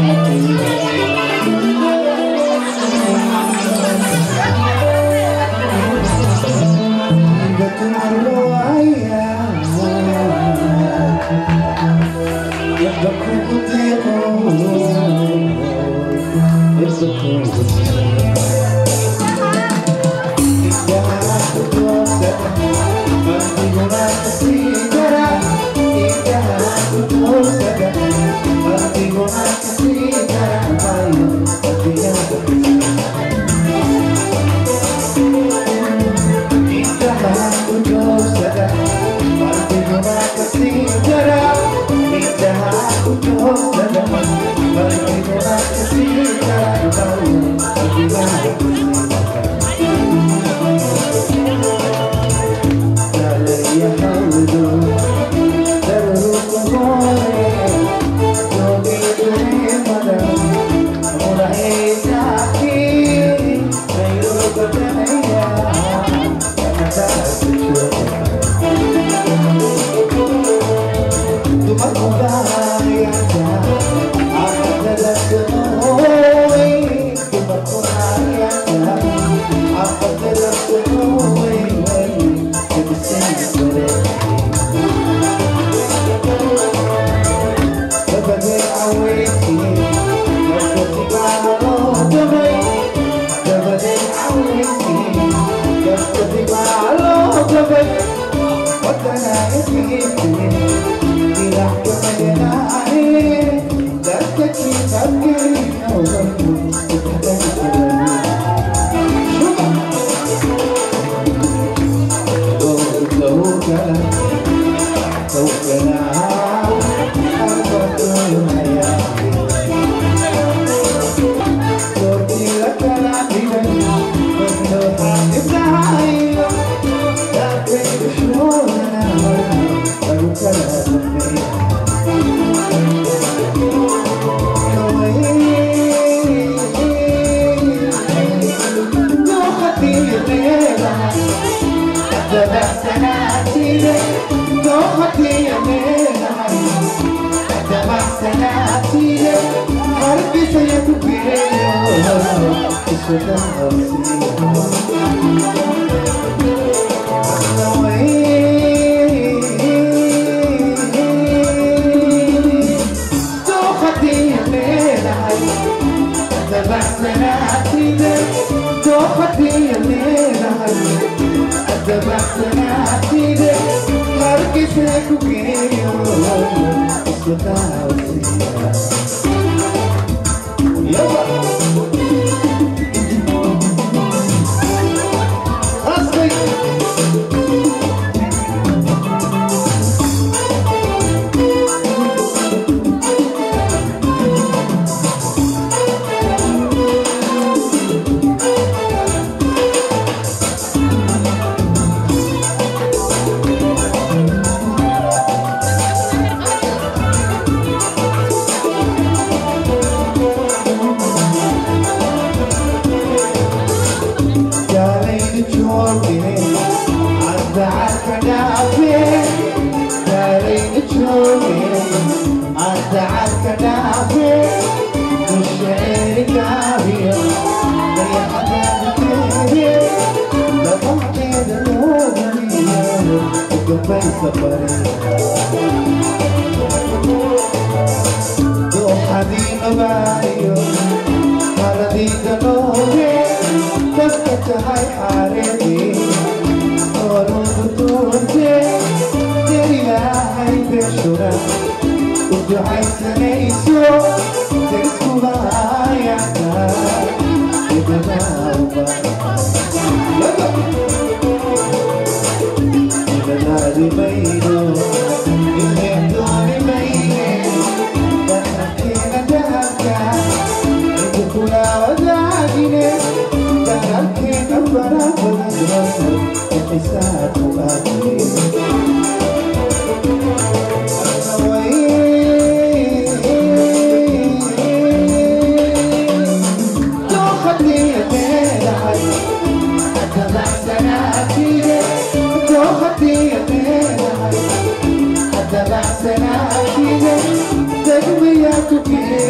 Thank you.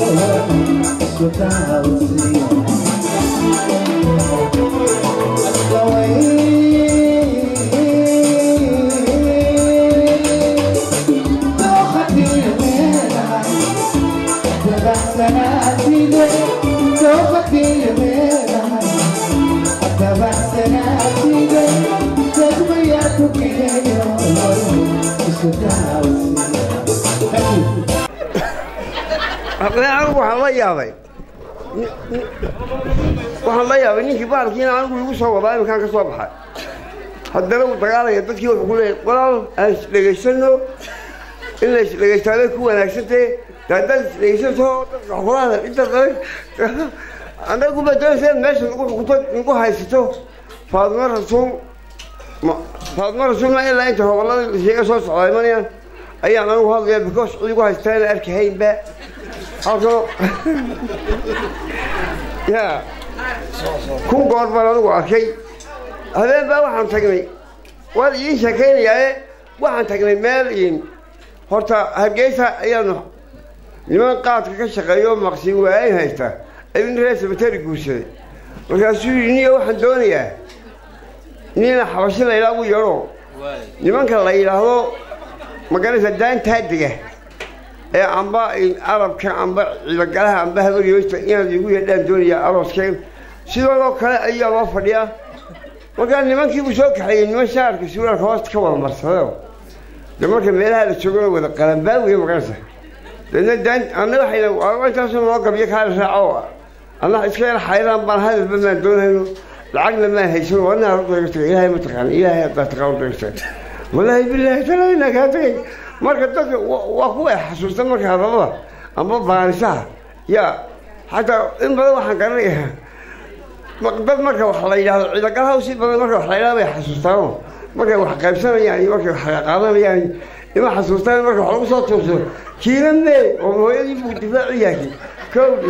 anigu waxaan la yaabay waxaan la yaabay ninkii baalkiina anigu igu soo wadaa iminkaan ka soo baxay haddana uu dagaalaya dadkii wuxuu ku leeyahy walaal aan isdhegaysano in la isdhegaystaabay ku wanaagsantahe de haddaad isdhegaysanto dadka xulaada inta dale annagu ba doonaysa meesha nagu xukunto nagu haysato faadimo rasuul faadimo rasuul ma ilaa inta hobolada sheega soo socdaa imanayaan ayaan anigu hadlaya because cid igu haystaa inaan arkahaynba halkano ya kun goor baan anigu arkay habeen baa waxaan tagnay waan idiin sheekaynayaaye waxaan tagnay meel in horta hargeysa ayaanu niman qaadka ka shaqeeyo maqsin waayn haysta ayuu reer sabateri guursaday markaasuu yidhi niyo waxaan doonayaa nina xabashi la yidhaha ugu yeedho nimanka la yidhaahdo maganaysa daantaa dega ee amba arabka amba ciidagalaha amba habaryoysta inaad igu yeedhaan doonayaa arooskeen sidoodoo kale ayaa loo fadhiyaa markaa nimankii buu soo kaxeeyey niman shaarka suulaalka hoosta ka wada marsadeo de marka meelaha la joogana wada qalanbaa wey maganaysa deedna daan anna waxayna intaasoo noo gabyo kaala raaco anna iska yar xayraan baan hadalba maan doonayno lacagna maan haysan wadna dagasta ilaahay ma taqaan ilaahay haddaa taqaan dagasta wallaahi bilaahi talayna kaa tagay marka dadka waa kuwa ay xasuusta marka hadalada amba baanisaha yaa xataa in badan waxaan garanayaa dad marka wax la yidhahdo ciidagalaha si badan marka wax la yidhahdo bay xasuustaano markay wax qaybsanayaan iyo markay wax qaadanayaan ima xasuustaan marka wax lagu soo tuurso kiina mee oo hooyadii buu difaaci yahay kowdhi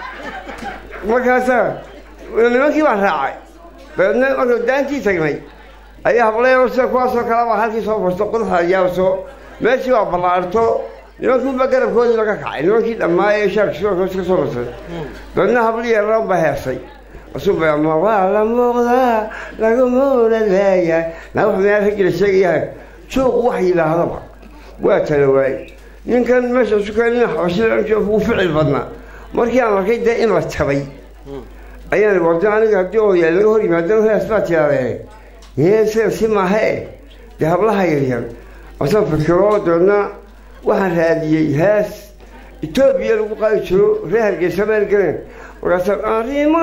markaasaa nimankii baan raacay dabeedna marka daantii tagnay ayaa hableyo sida kuwaasoo kale baa halkii soo furto qudaxa yaabso meeshii waa ballaarto nimankiiba garabkoodii laga kacay nimankii dhammaa ee shaarka sidoos ka soo marsay dabeedna hablii yaraan baa heesay asubama waa la muuqdaa laguma oladaya naa wax meel ragila sheegayaa jooq wax yidhaahdaba waa tala waay ninkan meesha sukanina xabashida uu ficil badnaa markii aan arkay dee in la jabay ayaan warda aniga haddii odayaal laga hor yimaadana hees baa tiraadee heeseen si maahe dee hablaha yaryar asaan fikiro dabeedna waxaan raadiyey hees etoobiya lagu qaadi jiro reer hargeysa meel galeen markaasa arrima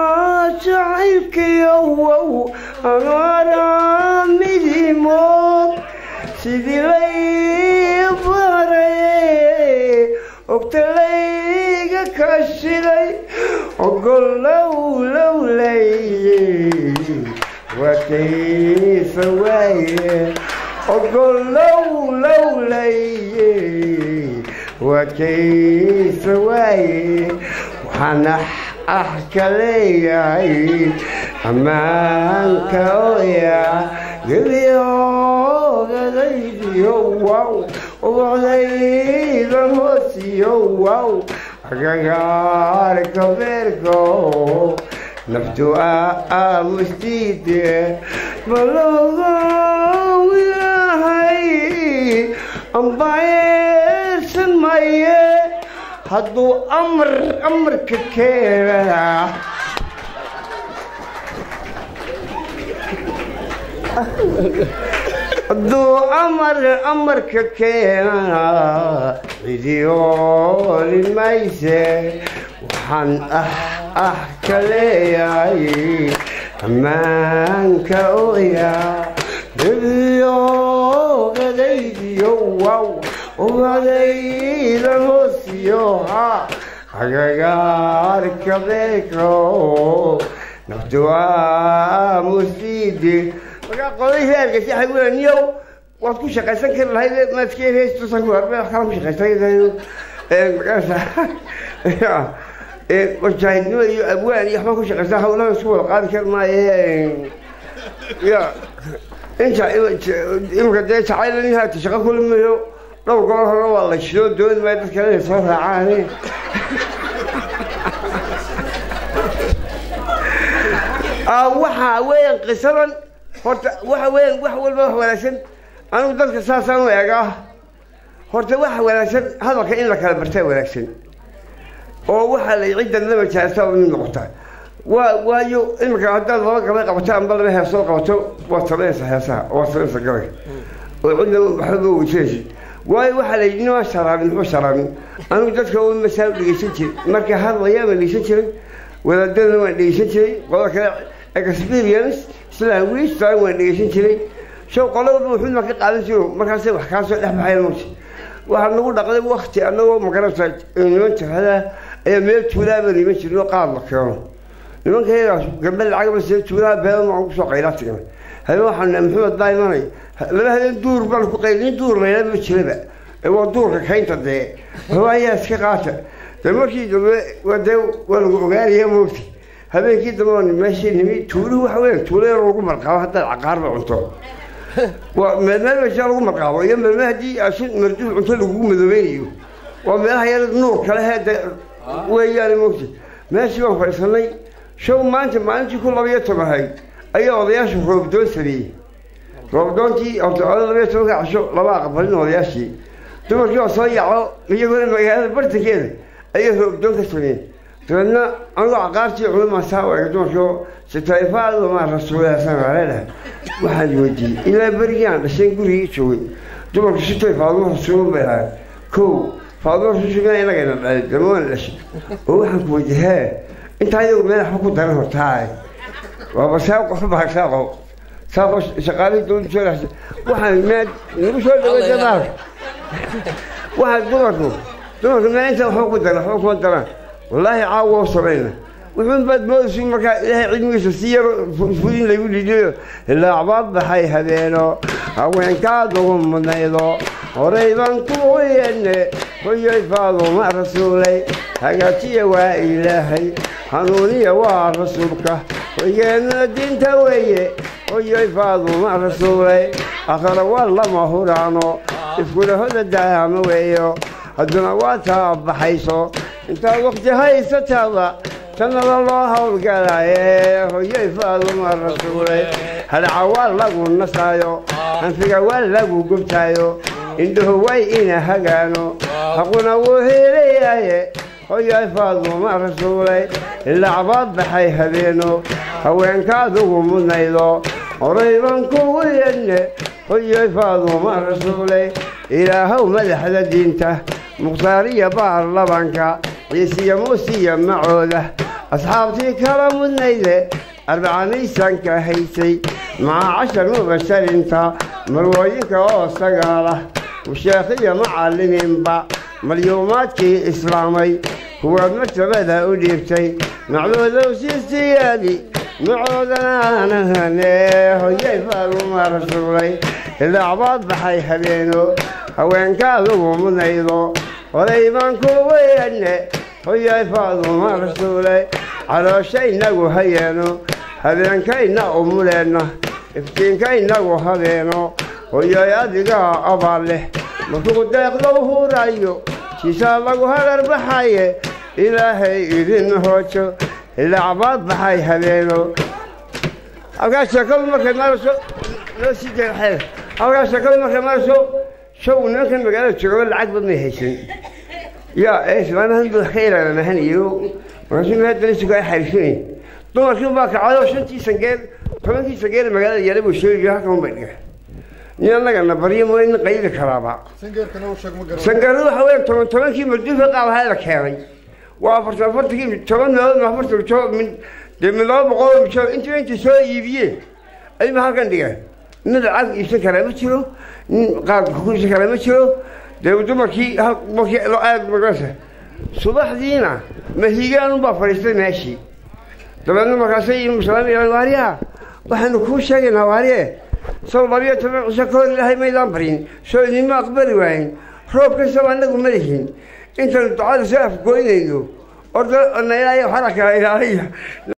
jacaylkiyo wow anara midimood sidii lay baray ogtalayga kashiday ogol low lowlay wataysa waaye ogol low lowlay wataysa waaye waxaan ah ka leeyahay ammaanka oya gebiyoogadaydiyo wow ubocdayda hoosiyo wow agagaarka beerko naftu aamustiide balogow ilaahay ambayeersan maye hadduu amar amarka keenaa hadduu amar amarka keenaa cidiyooli mayse waxaan ah ah ka leeyahay ammaanka oya gebiyoogadaydiyo wow ubadayda hoosiyo ha agagaarka beeko naftu aamusiide markaa qoday reerkasi waxay wila niyow waad ku shaqaysan kari lahayd maaskeen heestusan ku harbe kala ku shaqaysan markaasa wajaahidnimo iyo abwaan iyo waxbaan ku shaqaysan hawlahan isku wada qaadi kari maaye ya inta imika dee jacayl haata shaqo kulimayo dhowr goor hore waa la shido dooni maayo dadka inay soo raacaan waxa weeyaan qisadan horta waxa weeyaan wax walba wax wanaagsan anigu dadka saasaan u eegaa horta waxa wanaagsan hadalka in la kala bartaa wanaagsan oo waxaa la ciddan lama jaarta oo mid noqota waa waayo iminka haddaad laba gabay qabato amba laba heesoo qabato waad sameynaysaa heesaha waad sameynaysaa gabayga oo cidna waxbaba weysanaysid waayo waxaa la yidhi nimaa sharaabin muxuu sharaabin anigu dadka un masaa u dhegeysan jiray marka hadlayaa baan dhegeysan jiray wadaadadana waan dhegeysan jiray qodob kale experience language taan waan dhegeysan jiray show qolo walba wuxuu ma ka qaadan jiro markaasay wax kaa soo dhex baxayan mugta waxaa nagu dhaqday wakti annagoo magarata niman jahada ayaa meel tuulaaba niman jirno qaad la keeno nimanka yagaas gambe lacagba see tuulaha beedan waan kusoo qaylaa tigna habeen waxaan maxamed baa imanay laba habeen duur baan ku qayl nin duur layla ma jiraba ee waa duurka kaynta dee hawaayaa iska qaata de markii dambe waa dee waa lagu ogaanaya moogti habeenkii dambe waa meeshii nimi tuuluhu waxa weya tuulo yar lagu marqaabo haddaad caqaarba cunto waa meelmeel meesha lagu marqaabo iyo meelmeel haddii asin marduuf cunto lagugu madoobaynayo waa meelaha yar nuur kale hede weeyaan moogti meeshii baan fadhiisanay show maanta maalintii ku labayo tobahay ayaa odayaashu roobdoon sameeyey roobdoontii horta oda labayo tobanka casho laba aqbalin odayaashii dumarkii oo soo yacdo iyaguna magaalada bartankeeda ayay roobdoon ka sameeyeen dabeedna anigoo caqaartii culumasaa u ega dumarkio sitayfaaduma rasuulaasanaleedahay waxaan weydiiyey ilaa berigii aan dhashayn gurigii joogay dumarku sitay faaduma rasuulun bay ahayd kow faaduma rasuulshugaa inagayna dhalay dama waana dhashay oo waxaan ku weydiiyey hee intaa iyagu meel waxba ku daran hortaaye waaba saaqo xubaa saaqo saaqo shaqaalihii dowladda soo dhashay waxaan meel nagu soo dhaweysa maalka waxaan dumarku dumarku meel inta waxba ku daran waxba kuma daraan wallaahi caawa u samayna wuxuun baad moodaysu markaa ilaahay cilmigiisa si yaro fudin lagu dhiidayo ilaacbaad baxay habeeno haweenkaadugu mudnaydo horayban ku weyane hoyoy faaduma rasuulay hagaajiya waa ilaahay hanuuniya waa rasuulka hoygeennuna diinta weeye hoyoy faaduma rasuulay akhara waa lama huraano iskuna hoda daama weeyo hadduna waa taa baxayso intaad wakti haysataada tannada loo howlgalaaye hoyay faaduma rasuulay hadhaca waa lagu nasaayo hanfiga waa lagu gubtaayo indhuhu way ina hagaano haquna wuu heelayaye hoyay faaduma rasuulay ilacbaad baxay habeeno haweenkaadugu mudnaydo horayban kugu yedne hoyay faaduma rasuulay ilaahow madaxda diinta mukhtaariya baarlabanka ciisiya muusiya macooda asxaabtii kala mudnayde arbacamiisanka haysay maca cashar mubasharinta marwooyinka oo sagaalah musheekhiya macallimiinba malyuumaadkii islaamay kuwaad martabada u dhiibtay macdoodow siistiyaadi macoodanaanahane hoyay faaduma rasuulay ilaacbaad baxay habeeno haweenkaadugu mudnaydo horay baan ku weyane hoyay faaduma rasuulay calooshaynagu hayeeno habeenkayna umuleenna iftiinkaynagu habeeno hoyay adigaa abaal leh markuu deeqdow hurayo siisaa lagu harar baxaye ilaahay idin hoojo ilacbaad baxay habeeno halkaa sheekadu markay marayso loo sii jeexee halkaa sheekadu markay marayso show nimankan magaalada joogaba lacagba may haysan yaa ee islaamahan buu wax ka ilaalamahanayay markaasuu meedalisiku ay xariifinay dumarkii baa kacado shantii sangeer tobankii sangeer magaalada yaala buu sheegi halkan bay dhiga nin annagana baryo mooy nin qaydi karaaba sangeeradu waxa weya toban tobankii marduufa qaab la keenay waa afartan afartankii toban meelood afartan mijood min dee min laba boqol mijood intii intii soo iibiyeen ayuba halkan dhigeen nin lacag iibsan karaa ma jiro nin qaadka ku iibsan karaa ma jiro dee dumarkii markii aad magarasa subaxdiina mahigaan unbaa fadhiistay meeshii dabeedna markaasay muslaam waariya waxaanu kuu sheegaynaa waariye sow labiyo toban cisho ka hor ilaahay maydaan baryin soo idinma aqbali waayin roob kastaba annagu ma lihin intaanu ducada soo afgoynayno orda na ilaahay waxaa kala ilaaliya